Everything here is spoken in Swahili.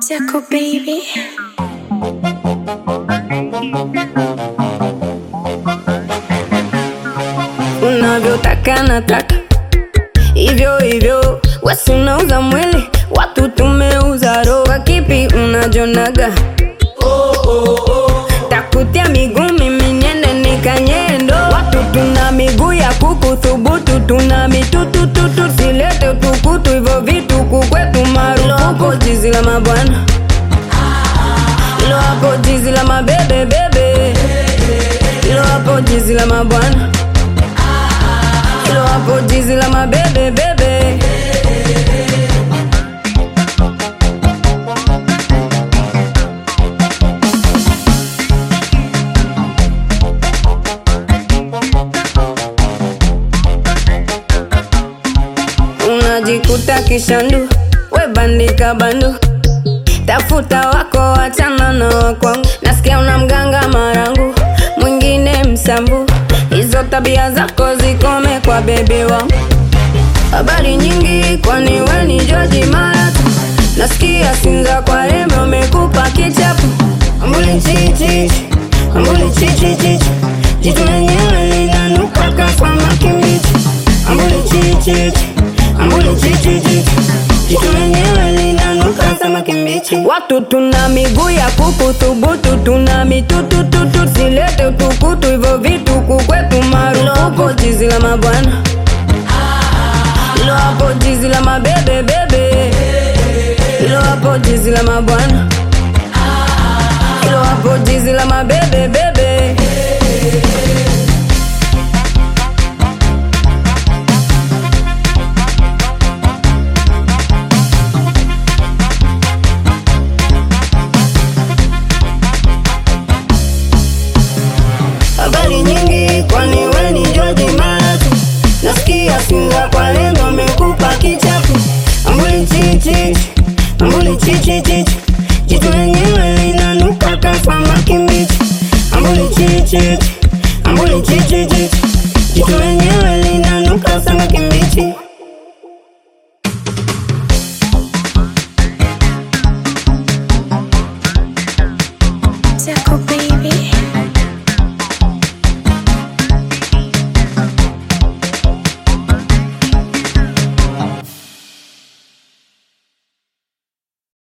Tickle baby. unavyotaka nataka hivyo hivyo, wasi unauza mwili, watu tumeuza roho. Kwa kipi unajonaga? Takutia miguu mimi niende nikanyendo, watu tuna miguu ya kuku thubutu, tuna mitutututu, silete utukutu, hivyo vitu kukwetu marufuku, jizi la mabwana ilo hapo, jizi la mabebe bebe, ilo hapo, jizi la mabwana ilo hapo, jizi la mabebe bebe. unajikuta kishandu, we bandika bandu, tafuta wako, wachana na wakwangu. Nasikia una mganga marangu, mwingine msambu, hizo tabia zako zikome kwa bebe wangu. Habari nyingi, kwani we ni George Maratu? Nasikia Sinza kwa rembe umekupa kichapu, ambuli chichichi, ambuli chichichichi, jitu lenyewe linanuka kama kimbichi, ambuli chichichi, ambuli chichichichi, jitu lenyewe linanuka kama kimbichi. Watu tuna miguu ya kuku thubutu, tuna mitutututu, silete utukutu, hivyo vitu kukwetu marufuku, jizi la mabwana ilo hapo jizi la mabebe bebe, ilo hapo jizi la mabwana, ilo hapo jizi la mabebe bebe.